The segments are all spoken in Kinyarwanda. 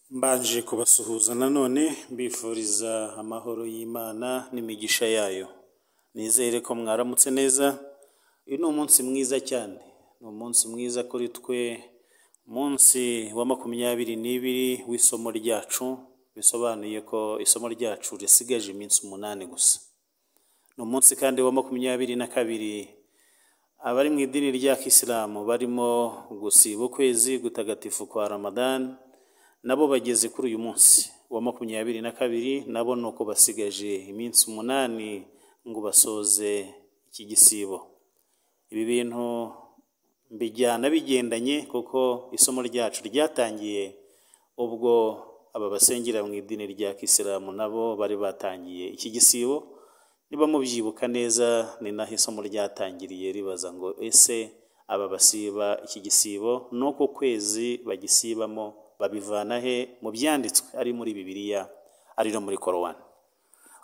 Mbanje kubasuhuza nanone mbifuriza amahoro y'Imana n'imigisha yayo, nizere ko mwaramutse neza, uyu ni umunsi mwiza cyane, ni umunsi mwiza kuri twe, umunsi wa makumyabiri n'ibiri w'isomo ryacu, bisobanuye ko isomo ryacu risigaje iminsi umunani gusa, ni umunsi kandi wa makumyabiri na kabiri abari mu idini rya kisilamu barimo gusiba ukwezi gutagatifu kwa Ramadani, nabo bageze kuri uyu munsi wa makumyabiri na kabiri, nabo ni uko basigaje iminsi umunani ngo basoze iki gisibo, ibi bintu mbijyana bigendanye kuko isomo ryacu ryatangiye ubwo aba basengera mu idini rya kisilamu nabo bari batangiye iki gisibo, niba mubyibuka neza ni naho isomo ryatangiriye ribaza ngo ese aba basiba iki gisibo n'uko kwezi bagisibamo babivana he mu byanditswe ari muri Bibiliya ari no muri Korowani.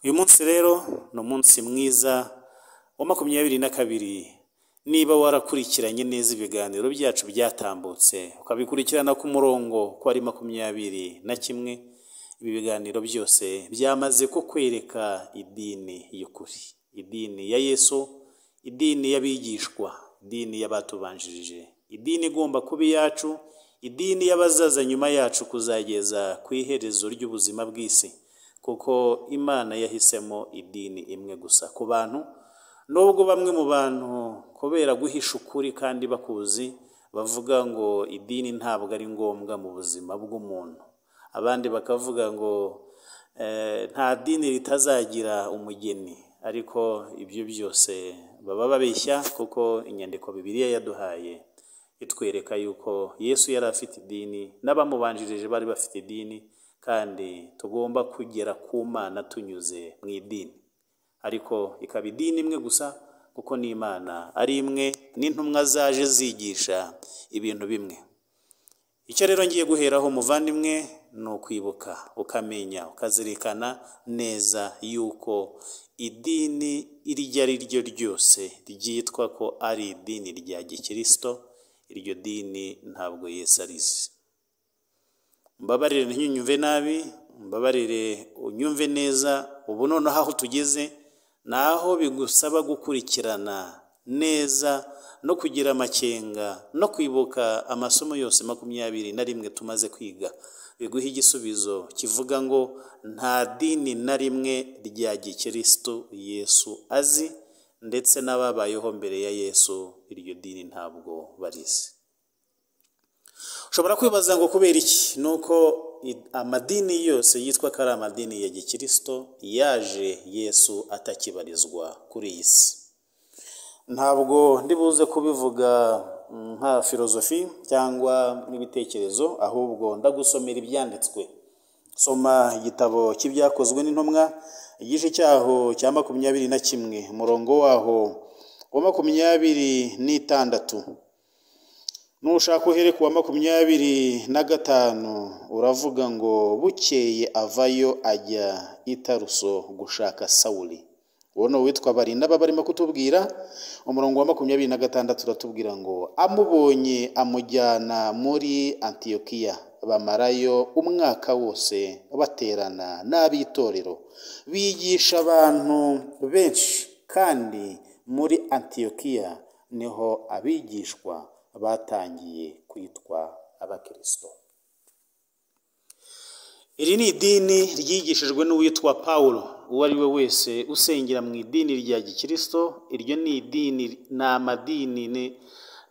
Uyu munsi rero ni umunsi mwiza wa makumyabiri na kabiri, niba warakurikiranye neza ibiganiro byacu byatambutse ukabikurikirana ku murongo ko ari makumyabiri na kimwe, ibi biganiro byose byamaze ko kwereka idini y'ukuri, idini ya Yesu, idini y'abigishwa, idini y'abatubanjirije, idini igomba kuba iyacu, idini y'abazaza nyuma yacu kuzageza ku iherezo ry'ubuzima bw'isi, kuko Imana yahisemo idini imwe gusa ku bantu, nubwo bamwe mu bantu kubera guhisha ukuri kandi bakuzi, bavuga ngo idini ntabwo ari ngombwa mu buzima bw'umuntu, abandi bakavuga ngo eh, nta dini ritazagira umugeni, ariko ibyo byose baba babeshya kuko inyandiko Bibiliya yaduhaye itwereka yuko Yesu yari afite idini n'abamubanjirije bari bafite idini, kandi tugomba kugera ku Mana tunyuze mu idini, ariko ikaba idini imwe gusa kuko n'Imana ari imwe n'intumwa zaje zigisha ibintu bimwe. Icyo rero ngiye guheraho muvandimwe ni ukwibuka ukamenya ukazirikana neza yuko idini iryo ari ryo ryose ryitwa ko ari idini rya gikristo, iryo dini ntabwo Yesu arizi. Mbabarire ntinyumve nabi, mbabarire unyumve neza, ubu noneho aho tugeze ni aho bigusaba gukurikirana neza no kugira amakenga no kwibuka amasomo yose makumyabiri na rimwe tumaze kwiga, biguhe igisubizo kivuga ngo nta dini na rimwe rya gikristo Yesu azi ndetse n'ababayeho mbere ya Yesu iryo dini ntabwo barizi. Ushobora kwibaza ngo kubera iki ni uko i- amadini yose yitwa ko ari amadini ya gikristo yaje Yesu atakibarizwa kuri iyi si. Ntabwo ndibuze kubivuga mm, nka filozofi cyangwa n'ibitekerezo, ahubwo ndagusomera ibyanditswe. Soma igitabo cy'ibyakozwe n'intumwa, igice cyaho cya makumyabiri na kimwe, umurongo waho wa makumyabiri n'itandatu. Nushaka uhere ku wa makumyabiri na gatanu uravuga ngo bukeye avayo ajya i Taruso gushaka Sawuli. Uwo ni uwitwa Barinaba barimo kutubwira, umurongo wa makumyabiri na gatandatu uratubwira ngo amubonye amujyana muri Antiyokiya bamarayo umwaka wose baterana n'ab'itorero, bigisha abantu benshi kandi muri Antiyokiya niho abigishwa batangiye kwitwa abakristo. Iri ni idini ryigishijwe n'uwitwa Pawulo, uwo ari we wese usengera mu idini rya gikristo, iryo ni idini, ni amadini, ni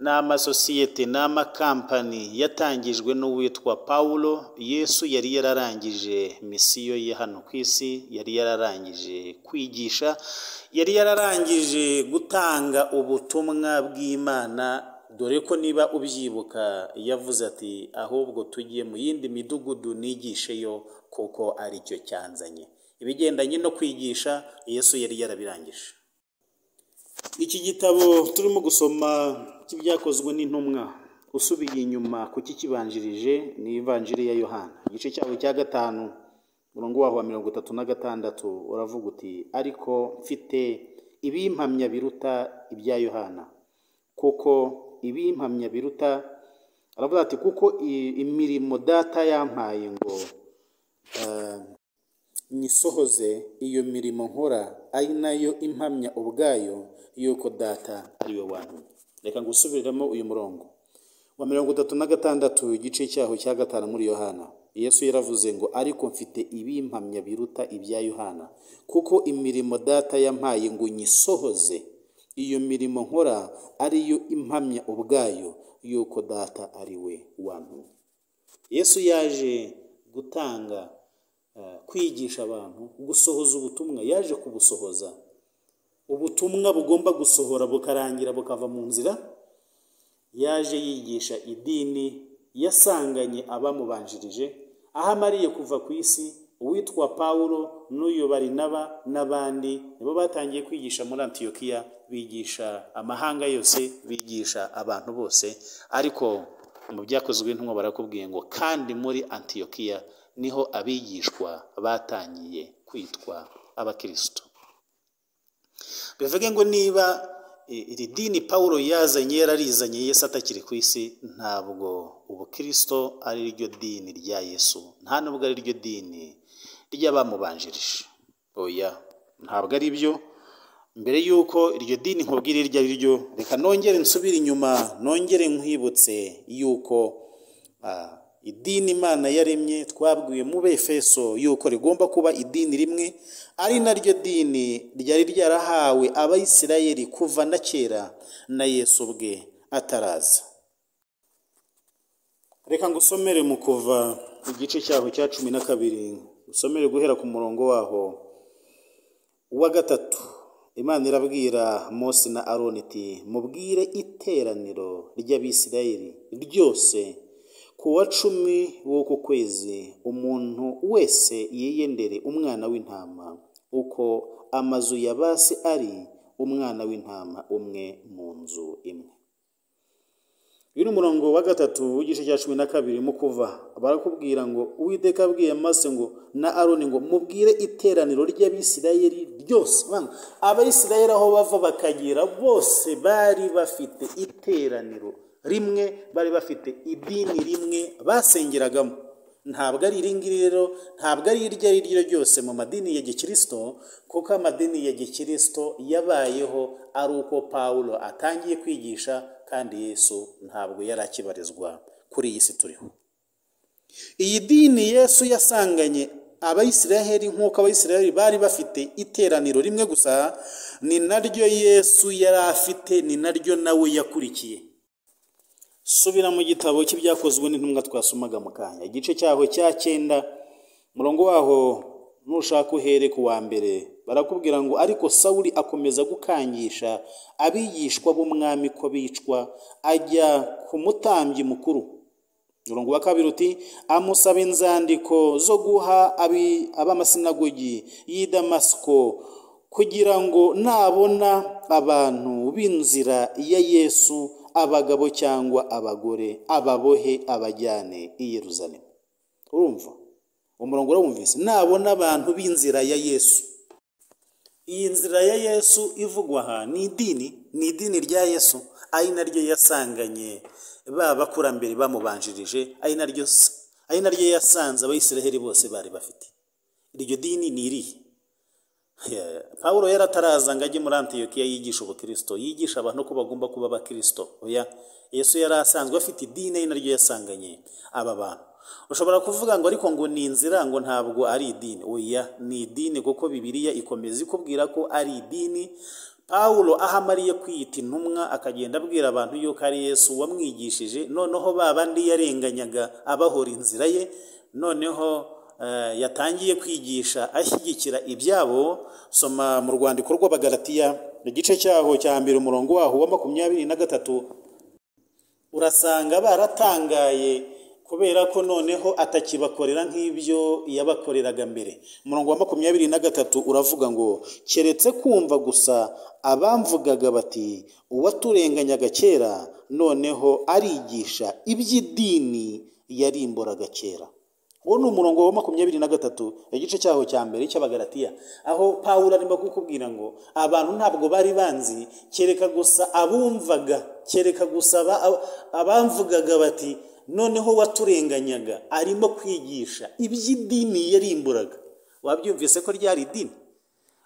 ni amasosiyete, ni amakampani yatangijwe n'uwitwa Pawulo, Yesu yari yararangije misiyo ye hano ku isi, yari yararangije kwigisha, yari yararangije gutanga ubutumwa bw'Imana, dore ko niba ubyibuka yavuze ati ahubwo tujye mu yindi midugudu nigisheyo kuko ari cyo cyanzanye. Ibigendanye no kwigisha Yesu yari yarabirangije. Iki gitabo turimo gusoma cy'ibyakozwe n'intumwa, usubiye inyuma ku kikibanjirije ni ivanjiri ya Yohana, igice cyabo cya gatanu, umurongo waho wa mirongo itatu na gatandatu uravuga uti ariko mfite ibimpamya biruta ibya Yohana kuko ibimpamya biruta aravuga ati kuko i- imirimo data yampaye ngo eh, nyisohoze iyo mirimo nkora ari nayo impamya ubwayo yuko data ari we wantumye reka ngusubiremo uyu murongo wa mirongo itatu na gatandatu igice cyaho cya gatanu muri yohana yesu yaravuze ngo ariko mfite ibimpamya biruta ibya yohana kuko imirimo data yampaye ngo nyisohoze iyo mirimo nkora ariyo impamya ubwayo yuko data ari we wantumye yesu yaje gutanga eh, kwigisha abantu gusohoza ubutumwa yaje kubusohoza ubutumwa bugomba gusohora bukarangira bukava mu nzira yaje yigisha idini yasanganye abamubanjirije aho amariye kuva ku isi uwitwa pawulo n'uyu barinaba n'abandi nibo batangiye kwigisha muri antiyokiya bigisha amahanga yose bigisha abantu bose ariko mu byakozwe intumwa barakubwiye ngo kandi muri antiyokiya niho abigishwa batangiye kwitwa abakristo bivuge ngo niba i- iri dini pawulo yazanye yararizanye yesu atakiri ku isi ntabwo ubukristo ari ryo dini rya yesu nta nubwo ari ryo dini ry'abamubanjirije oya ntabwo ari byo mbere y'uko iryo dini nkubwira iryo ari ryo reka nongere nsubire inyuma nongere nkwibutse y'uko Ah, idini imana yaremye twabwiwe mu befeso yuko rigomba kuba idini rimwe ari naryo dini ryari ryarahawe abayisirayeli kuva na kera na yesu ubwe ataraza reka ngusomere mu kuva igice cyaho cya cumi na kabiri usomere guhera ku murongo waho uwa gatatu imana irabwira mose na aroni iti mubwire iteraniro ry'abisirayeli ryose ku wa cumi w'uku kwezi umuntu wese yiyendere umwana w'intama uko amazu ya basi ari umwana w'intama umwe mu nzu imwe uyu ni umurongo wa gatatu w'igice cya cumi na kabiri mu kuva barakubwira ngo uwiteka abwiye mase ngo na aroni ngo mubwire iteraniro ry'abisirayeli ryose Bano, abayisirayeli aho bava bakagera bose bari bafite iteraniro rimwe bari bafite idini rimwe basengeragamo ntabwo ari iri ngiri rero ntabwo ari iryo ari ryo ryose mu madini ya gikristo kuko amadini ya gikristo yabayeho ari uko pawulo atangiye kwigisha kandi yesu ntabwo yari akibarizwa kuri iyi si turiho iyi dini yesu yasanganye abayisiraheli nk'uko abayisiraheli bari bafite iteraniro rimwe gusa ni naryo yesu yari afite ni naryo nawe yakurikiye subira mu gitabo cy'ibyakozwe n'intumwa twasomaga mu kanya igice cyaho cya cyenda umurongo waho nushaka uhere ku wa mbere barakubwira ngo ariko sawuli akomeza gukangisha abigishwa b'umwami ko bicwa ajya ku mutambyi mukuru umurongo wa kabiri uti amusaba inzandiko zo guha abi- ab'amasinagogi y'i damasiko kugira ngo nabona abantu b'inzira ya yesu abagabo cyangwa abagore ababohe abajyane i yeruzalemu urumva umurongo urawumvise nabona abantu b'inzira ya yesu iyi nzira ya yesu ivugwa aha ni idini ni idini rya yesu ari naryo yasanganye ba bakurambere bamubanjirije ari naryo ari naryo yasanze abayisiraheli bose bari bafite iryo dini ni irihe Yeah. pawulo yarataraza ngo ajye muri antiyokiya yigisha ubukristo yigisha abantu ko bagomba kuba abakristo oya yesu yari asanzwe afite idini ari naryo yasanganye aba bantu ushobora kuvuga ngo ariko ngo ni inzira ngo ntabwo ari idini oya ni idini kuko bibiliya ikomeza ikubwira ko ari idini pawulo aho amariye kwiyita intumwa akagenda abwira abantu yuko ari yesu wamwigishije noneho ba bandi yarenganyaga abahora inzira ye noneho eh, yatangiye kwigisha ashyigikira ibyabo soma mu rwandiko rw'abagalatiya igice cyaho cya mbere umurongo waho wa makumyabiri na gatatu urasanga baratangaye kubera ko noneho atakibakorera nk'ibyo yabakoreraga mbere umurongo wa makumyabiri na gatatu uravuga ngo keretse kumva gusa abamvugaga bati uwaturenganyaga kera noneho arigisha iby'idini yarimboraga kera uwo ni umurongo wa makumyabiri na gatatu igice cyaho cya mbere cy'abagaratiya aho pawulo arimo kukubwira ngo abantu ntabwo bari banzi kereka gusa abumvaga kereka gusa aba- abamvugaga bati noneho waturenganyaga arimo kwigisha iby'idini yarimburaga wabyumvise ko ryari idini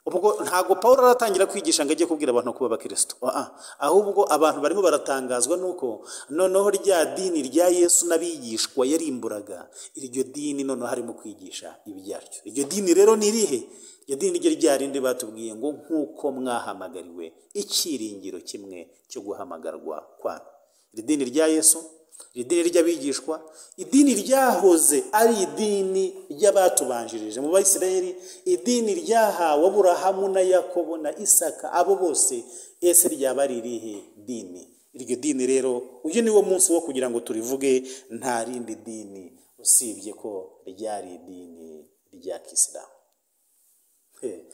ubwo ntabwo paul aratangira kwigisha ngo ajye kubwira abantu kuba abakristo Ah, ah. ahubwo abantu barimo baratangazwa nuko noneho rya dini rya yesu n'abigishwa yarimburaga iryo dini noneho harimo kwigisha ibyaryo iryo dini rero ni irihe iryo dini ryo rya rindi batubwiye ngo nk'uko mwahamagariwe icyiringiro kimwe cyo guhamagarwa kwanyu iri dini rya yesu iri dini ry'abigishwa idini ryahoze ari idini ry'abatubanjirije mu bayisiraheli idini ryahawe aburahamu na yakobo na isaka abo bose ese ryaba ari irihe dini iryo dini rero uyu ni wo munsi wo kugira ngo turivuge nta rindi dini usibye ko ryari idini rya kisilamu He.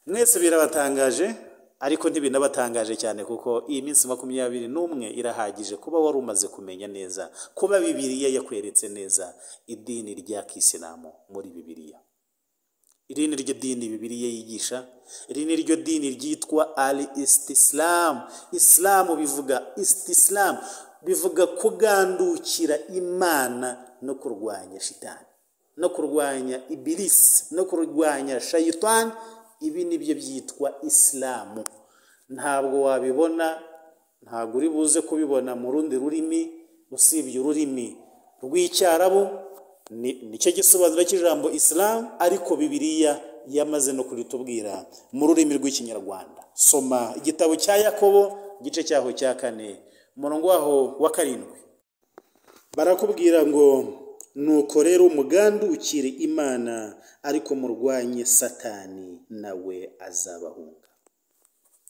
mwese birabatangaje ariko ntibinabatangaje cyane kuko iyi minsi makumyabiri n'umwe irahagije kuba wari umaze kumenya neza kuba bibiliya yakweretse neza idini rya kisilamu muri bibiliya iri ni ryo dini bibiliya yigisha iri ni ryo dini ryitwa al istisilamu isilamu bivuga istisilamu bivuga kugandukira imana no kurwanya shitani no kurwanya ibirisi no kurwanya shayitani ibi ni byo byitwa isilamu ntabwo wabibona ntabwo uri buze kubibona mu rundi rurimi usibye ururimi rw'icyarabu ni nicyo gisobanuro cy'ijambo isilamu ariko bibiliya yamaze no kuritubwira mu rurimi rw'ikinyarwanda soma igitabo cya yakobo igice cyaho cya kane umurongo waho wa karindwi barakubwira ngo nuko rero umugandukire imana ariko murwanye satani nawe azabahunga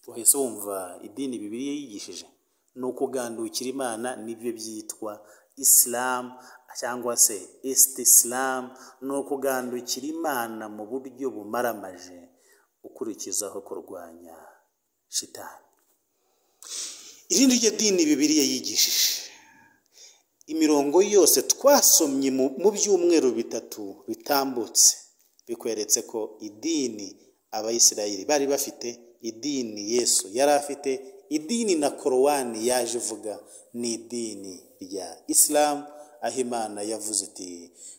wahise wumva idini bibiliya yigishije ni ukugandukira imana nibyo byitwa isilamu cyangwa se isiti isilamu ni ukugandukira imana mu buryo bumaramaje ukurikizaho kurwanya shitani iri ni ryo dini bibiliya yigishije imirongo yose twasomye mu byumweru bitatu bitambutse bikweretse ko idini abayisirayeli bari bafite idini yesu yari afite idini na korowani yaje ivuga ni idini rya isilamu aho imana yavuze iti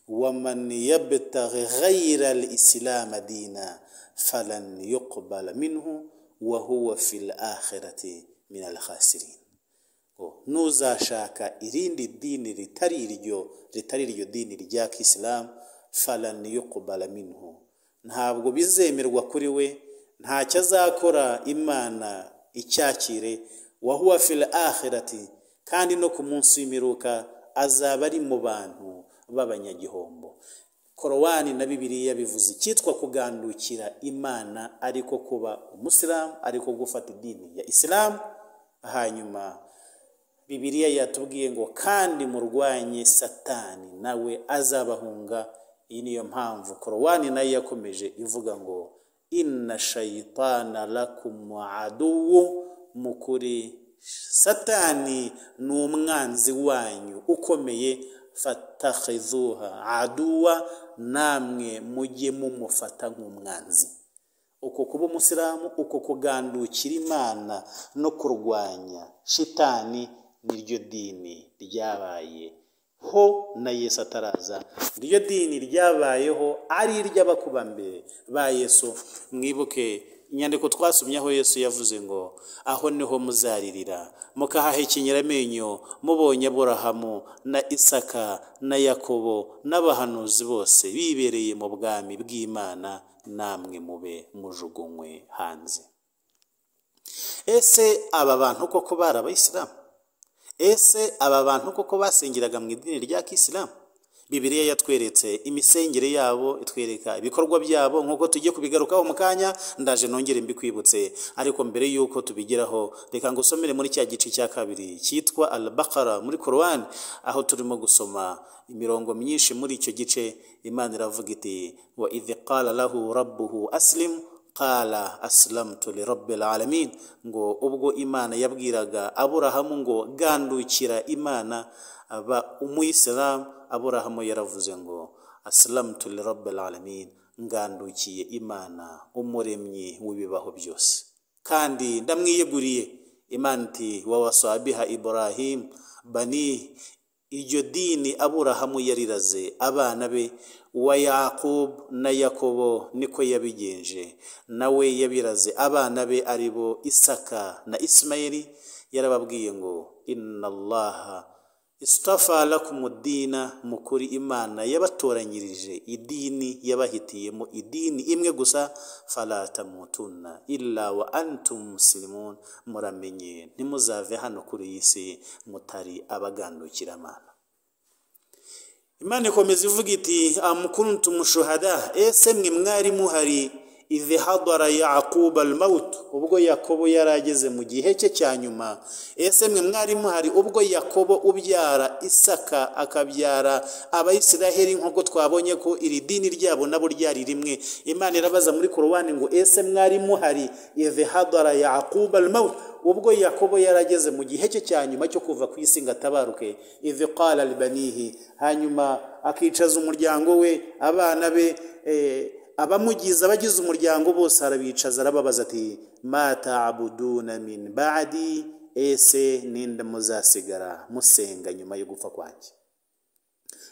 wamani yabetare ghayira al isilamu adina falan yuqbala minhu wa huwa fil akhirati min al khasirin ntuzashaka irindi dini ritari iryo ritari iryo dini rya kisilamu farani yo minhu ntabwo bizemerwa kuri we ntacyo azakora imana icyakire wahuwa fil akhirati kandi no ku munsi w'imiruka azaba ari mu bantu b'abanyagihombo korowani na bibiliya bivuze icyitwa kugandukira imana ariko kuba umusilamu ariko gufata idini ya isilamu hanyuma bibiliya yatubwiye ngo kandi murwanye satani nawe azabahunga iyi niyo mpamvu korowani nayo yakomeje ivuga ngo inna shayitana lakum aduwu mukuri satani ni umwanzi wanyu ukomeye fatahizuha aduwa namwe mujye mumufata nk'umwanzi uko kuba umusilamu uko kugandukira imana no kurwanya shitani niryo dini ryabayeho na yesu ataraza niryo dini ryabayeho ari iry'abakumbere ba yesu mwibuke inyandiko twasomye aho yesu yavuze ngo aho niho muzaririra mukahahekenyera amenyo mubonye aburahamu na isaka na yakobo n'abahanuzi bose bibereye mu bwami bw'imana namwe mube mujugunywe hanze ese aba bantu koko bari abayisilamu ese aba bantu koko basengeraga mu idini rya kisilamu bibiliya yatweretse imisengere yabo itwereka ibikorwa byabo nk'uko tujye kubigarukaho mu kanya ndaje nongere mbikwibutse ariko mbere y'uko tubigeraho reka ngo usomere muri cya gice cya kabiri cyitwa albakara muri korowani aho turimo gusoma imirongo myinshi muri icyo gice imana iravuga iti wa idhi qala lahu rabbuhu asilimu qala asilamutu lirabbil alamin ngo ubwo imana yabwiraga aburahamu ngo gandukira imana aba umuyisilamu aburahamu yaravuze ngo asilamutu lirabbil alamin ngandukiye imana umuremyi w'ibibaho byose kandi ndamwiyeguriye imana iti wawasabiha ibrahimu bani iryo dini aburahamu yariraze abana be wa yakobo na yakobo niko yabigenje nawe yabiraze abana be ari bo isaka na isimayeli yarababwiye ngo inallaha isitafa lakumudina mu kuri imana yabatoranyirije idini yabahitiyemo idini imwe gusa falatamutunna illa wa antum musilimun muramenye ntimuzave hano kuri iyi si mutari abagandukiramantu imana ikomeza ivuga iti amukuntum shuhada ese mwe mwari muhari izi hadara yakuba almawutu ubwo yakobo yari ageze mu gihe cye cya nyuma ese mwe mwari muhari ubwo yakobo ubyara isaka akabyara abayisiraheli nk'uko twabonye ko iri dini ryabo nabo ryari rimwe imana irabaza muri korowani ngo ese mwari muhari izi hadara yakuba almawutu ubwo yakobo yarageze mu gihe cye cya nyuma cyo kuva ku isi ngo atabaruke ivi qala libanihi hanyuma akicaza umuryango we abana be abamugize abagize umuryango bose arabicaza arababaza ati matabuduna min badi ese ninde muzasigara musenga nyuma yo gupfa kwanjye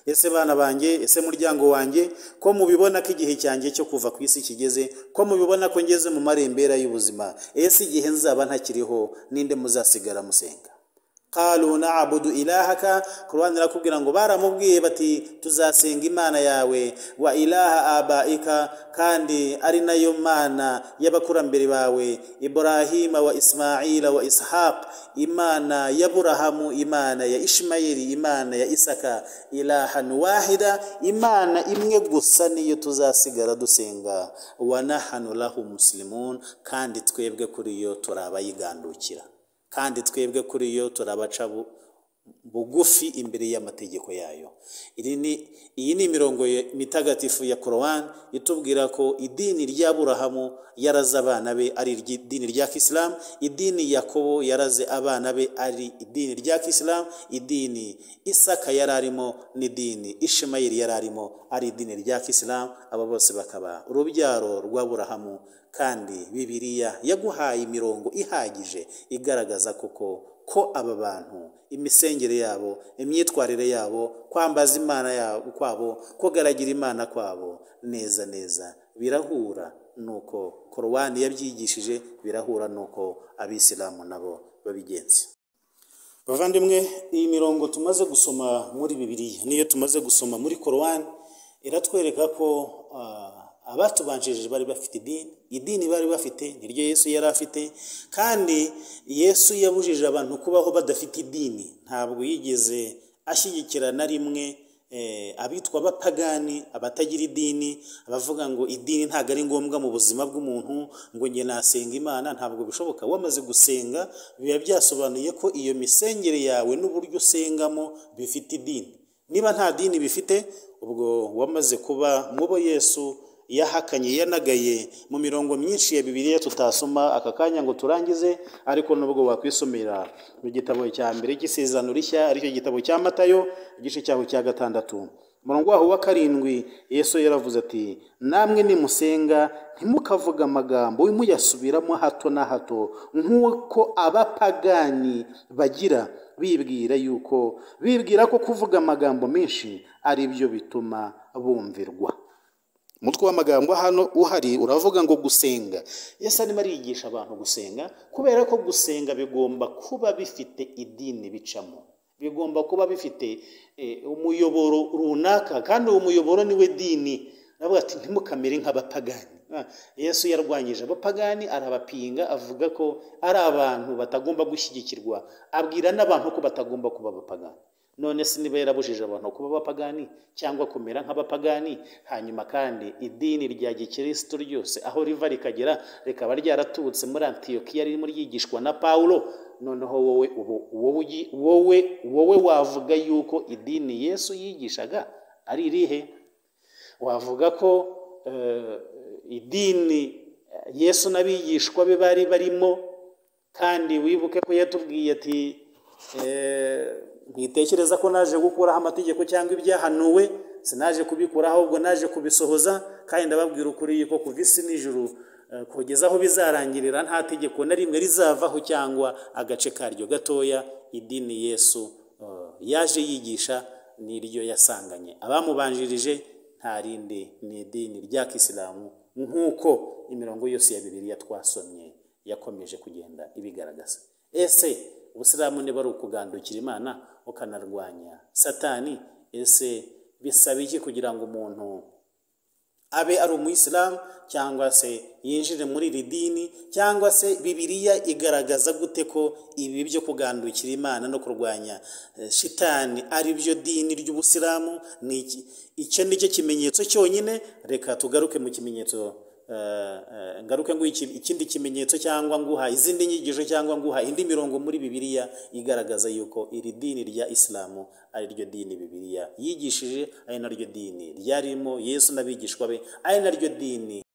ese bana banjye ese muryango wanjye ko mubibona ko igihe cyanjye cyo kuva ku isi kigeze ko mubibona ko ngeze mu marembera y'ubuzima ese igihe nzaba ntakiriho ninde muzasigara musenga kalu na abudu ilahaka ku ruhande rakubwira ngo baramubwiye bati tuzasenga imana yawe wa ilaha abaika kandi ari nayo mana y'abakurambere bawe iburahima wa ismaila wa ishaq imana ya burahamu imana ya ishimayeli imana ya isaka ilahan wahida imana imwe gusa niyo tuzasigara dusenga wa nahanu lahu muslimun kandi twebwe kuri yo turi abayigandukira kandi twebwe kuri yo turabaca bugufi imbere y'amategeko yayo iyi ni imirongo mitagatifu ya korowani itubwira ko idini rya burahamu yaraze abana be ari idini rya kisilamu idini yakobo yaraze abana be ari idini rya kisilamu idini isaka yari arimo n'idini ishimayeli yari arimo ari idini rya kisilamu aba bose bakaba urubyaro rwa burahamu kandi bibiriya yaguhaye imirongo ihagije igaragaza kuko ko aba bantu imisengere yabo imyitwarire yabo kwambaza imana yabo kwabo kugaragira imana kwabo neza neza birahura nuko korowani yabyigishije birahura nuko abisilamu nabo babigenza bavandimwe iyi mirongo tumaze gusoma muri bibiriya niyo tumaze gusoma muri korowani iratwereka ko abatubanjirije bari bafite idini idini bari bafite niryo yesu yari afite kandi yesu yabujije abantu kubaho badafite idini ntabwo yigeze ashyigikira na rimwe abitwa abapagani abatagira idini abavuga ngo idini ntabwo ari ngombwa mu buzima bw'umuntu ngo njye nasenga imana ntabwo bishoboka wamaze gusenga biba byasobanuye ko iyo misengere yawe n'uburyo usengamo bifite idini niba nta dini bifite ubwo wamaze kuba mu bo yesu yahakanye yanagaye mu mirongo myinshi ya bibiliya tutasoma aka kanya ngo turangize ariko nubwo wakwisomera mu gitabo cya mbere cy'isezerano rishya aricyo gitabo cya matayo igice cyaho cya gatandatu umurongo waho wa karindwi yesu yaravuze ati namwe nimusenga ntimukavuge amagambo muyasubiramo hato na hato nk'uko abapagani bagira bibwira yuko bibwira ko kuvuga amagambo menshi ari byo bituma bumvirwa umutwe w'amagambo hano uhari uravuga ngo gusenga yesu arimo arigisha abantu gusenga kubera ko gusenga bigomba kuba bifite idini bicamo bigomba kuba bifite umuyoboro runaka kandi uwo muyoboro niwe dini navuga ati ntimukamere nk'abapagani yesu yarwanyije abapagani arabapinga avuga ko ari abantu batagomba gushyigikirwa abwira n'abantu ko batagomba kuba abapagani none se niba yarabujije abantu kuba abapagani cyangwa kumera nk'abapagani hanyuma kandi idini rya gikirisitu ryose aho riva rikagera rikaba ryaraturutse muri antiyokiya ririmo ryigishwa na pawulo noneho wowe wowe wowe wavuga yuko idini yesu yigishaga ari irihe wavuga ko idini yesu n'abigishwa be bari barimo kandi wibuke ko yatubwiye ati mwitekereza ko naje gukuraho amategeko cyangwa ibyahanuwe sinaje kubikuraho ahubwo naje kubisohoza kandi ndababwira ukuri yuko kuva isi n'ijuru kugeza aho bizarangirira nta tegeko na rimwe rizavaho cyangwa agace karyo gatoya idini yesu yaje yigisha niryo yasanganye abamubanjirije nta rindi ni idini rya kisilamu nk'uko imirongo yose ya bibiliya twasomye yakomeje kugenda ibigaragaza ese ubusilamu niba ari ukugandukira imana ukanarwanya satani ese bisaba iki kugira ngo umuntu abe ari umuyisilamu cyangwa se yinjire muri iri dini cyangwa se bibiliya igaragaza gute ko ibi byo kugandukira imana no kurwanya eh, shitani ari byo dini ry'ubusilamu ni iki icyo ni cyo kimenyetso cyonyine reka tugaruke mu kimenyetso eh, eh, ngaruke ngo ikindi kimenyetso cyangwa nguha izindi nyigisho cyangwa nguha indi mirongo muri bibiliya igaragaza yuko iri dini rya isilamu ari ryo dini bibiliya yigishije ari naryo dini ryarimo yesu n'abigishwa be ari naryo dini